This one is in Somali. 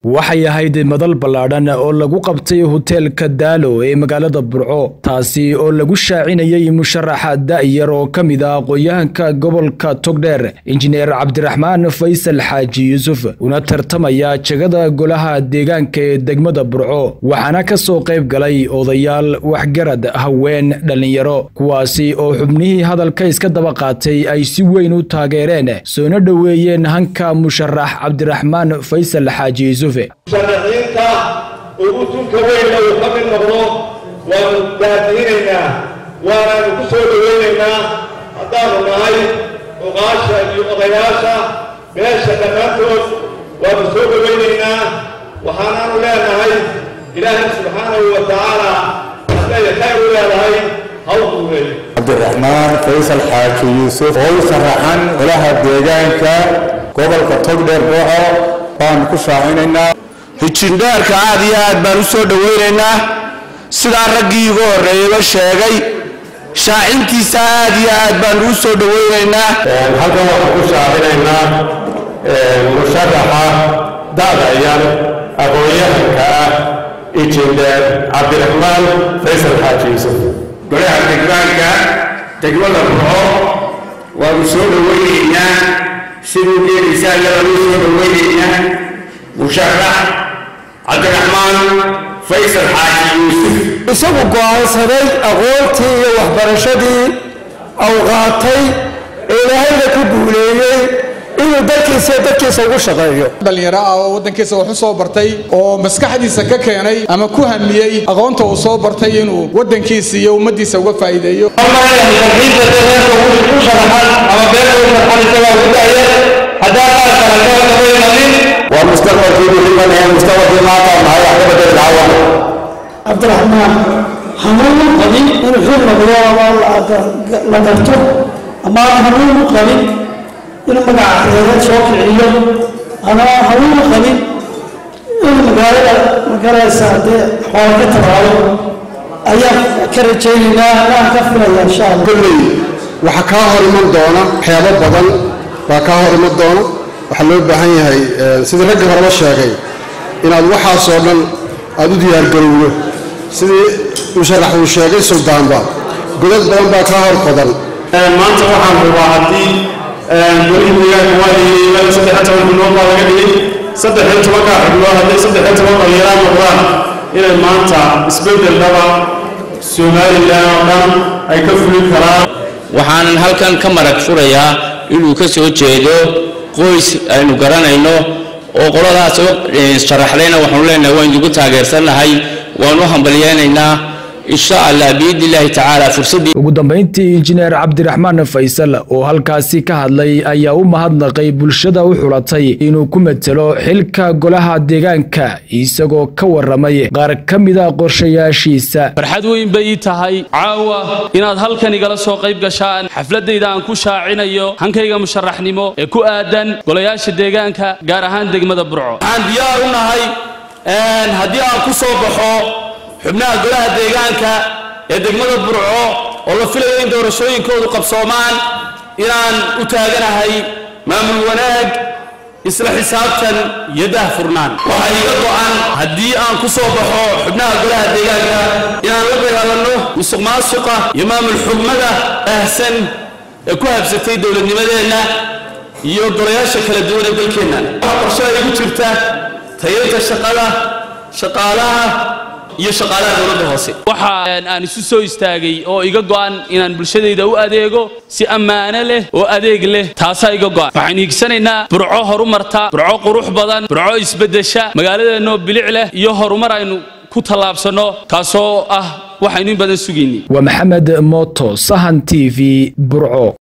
waxay ahayd madal ballaadhan oo lagu qabtay hoteelka daalo ee magaalada burco taasi oo lagu shaacinayay musharaxa da'yar oo ka mid ah aqoon-yahanka gobolka togdheer injineer cabdiraxmaan faysal xaaji yuusuf una tartamaya jegada golaha deegaanka ee degmada burco waxaana ka soo qayb galay odayaal waxgarad haween dhallinyaro kuwaasi oo xubnihii hadalka iska daba qaatay ay si weyn u taageereen soona dhoweeyeen hanka musharax cabdiraxmaan faysal xaaji yuusuf musharaxiinta ugu tunka weynna uu ka mid noqdo waanu daadiyinaynaa waanaanu ku soo dhowaynaynaa haddaanu nahay cuqaasha iyo odayaasha meesha dhammaantood waanu soo dhowaynaynaa waxaanaanu leenahay ilaahay subxaanahu wa tacaala hadday khayr u leedahay hawduuley cabdiraxmaan faysal xaaji yuusuf oo u sharaxan golaha deegaanka gobolka togdheer boco baanu ku shaacinaynaa hijindheerka aad iyo aad baan u soo dhowaynaynaa sidaa raggii igu horreeyaba sheegay shaacintiisa aad iyo aad baanu u soo dhowaynaynaa halkan waxaan ku shaacinaynaa musharaxa da'da yar aqoon-yahanka ah injineer cabdiraxmaan faysal xaaji yuusuf golaha degmaanka degmada burco waanu soo dhowaynaynaa siduu geelisaa iyadanu soo dhowaynaynaa musharax cabdiraxmaan faysal xaaji yuusuf isagu go'aansaday aqoontii iyo waxbarashadii au qaatay ee ilaahayna ku guuleeyey inuu dalkiisa iyo dadkiisa ugu shaqeeyo dhallinyaro ah oo waddankiisa wax u soo bartay oo maskaxdiisa ka keenay ama ku hamiyey aqoonta uu soo bartay inuu waddankiisa iyo ummaddiisa uga faa'iideeyo waa mustaqbalkii muhiiman ee mustaqbalkii maanta nahay wax ka bedeli lahaa cabdiraxmaan hanuun u qabin inuu xil noqdo ama la garto ama hanuun u qabin inuu magaca reereed soo kiciyo ama hanuun u qabin inuu magaalada magaraysa dee xoolo ka tabaalo ayaan ka rajaynaynaa anaan ka filaya insha allah kolley waxaa kaa hor iman doona waxyaabo badan baa kaa hor iman doona waxaa loo baahan yahay sidii raggii horeba sheegay inaad waxaasoo dhan aada u diyaargarowdo sidii musharax uu sheegay suldaanba godad badan baa kaa hor qodan maanta waxaan rabaa haddii golihii deegaanka waa leeyay saddex toban xubnood baa laga dhigay saddex iyo tobankaa xubnood hadday saddex iyo toban dhallinyaraan noqdaan inay maanta isbeddel dhaba somalilan oo dhan ay ka fulin karaan waxaanan halkan ka marag furayaa inuu ka soo jeedo qoys aynu garanayno oo qoladaas sharaxdayna waxaanu leenahay waan idigu taageersannahay waan u hambalyeynaynaa insha allah biidni illaahi tacaala fursaddii ugu dambayntii injineer cabdiraxmaan faysal oo halkaasi ka hadlay ayaa u mahadnaqay bulshada u xulatay inuu ku matelo xilka golaha deegaanka isagoo ka waramay qaar ka mida qorshayaashiisa farxad weyn bay ii tahay caawa inaad halkan igala soo qayb gashaan xafladayda aan ku shaacinayo hankayga musharaxnimo ee ku aadan golayaasha deegaanka gaar ahaan degmada burco waxaan diyaar u nahay haddii aan ku soo baxo xubnaha golaha deegaanka ee degmada burco oo la filayo in doorashooyinkoodu qabsoomaan inaan u taaganahay maamul wanaag isla xisaabtan iyo daahfurnaan waxaa iga go'an haddii aan ku soo baxo xubnaha golaha deegaanka inaan la dagaalanno musuq maasuqa iyo maamul xugmada baahsan ee ku habsatay dowladnimadeenna iyo golayaasha kala duwan ee dalkeenna waxaa qorshada igu jirta tayada shaqada shaqaalaha iyo shaqaalaha dowladda hoose waxa aan isu soo istaagay oo iga go'an inaan bulshadayda u adeego si ammaano leh oo adeeg leh taasaa iga go'an waxaan hiigsanaynaa burco horumarta burco qurux badan burco isbeddesha magaaladeenoo bilic leh iyo horumar aynu ku tallaabsanno kaasoo ah waxaynu in badan sugaynay waa maxamed mooto sahan t v burco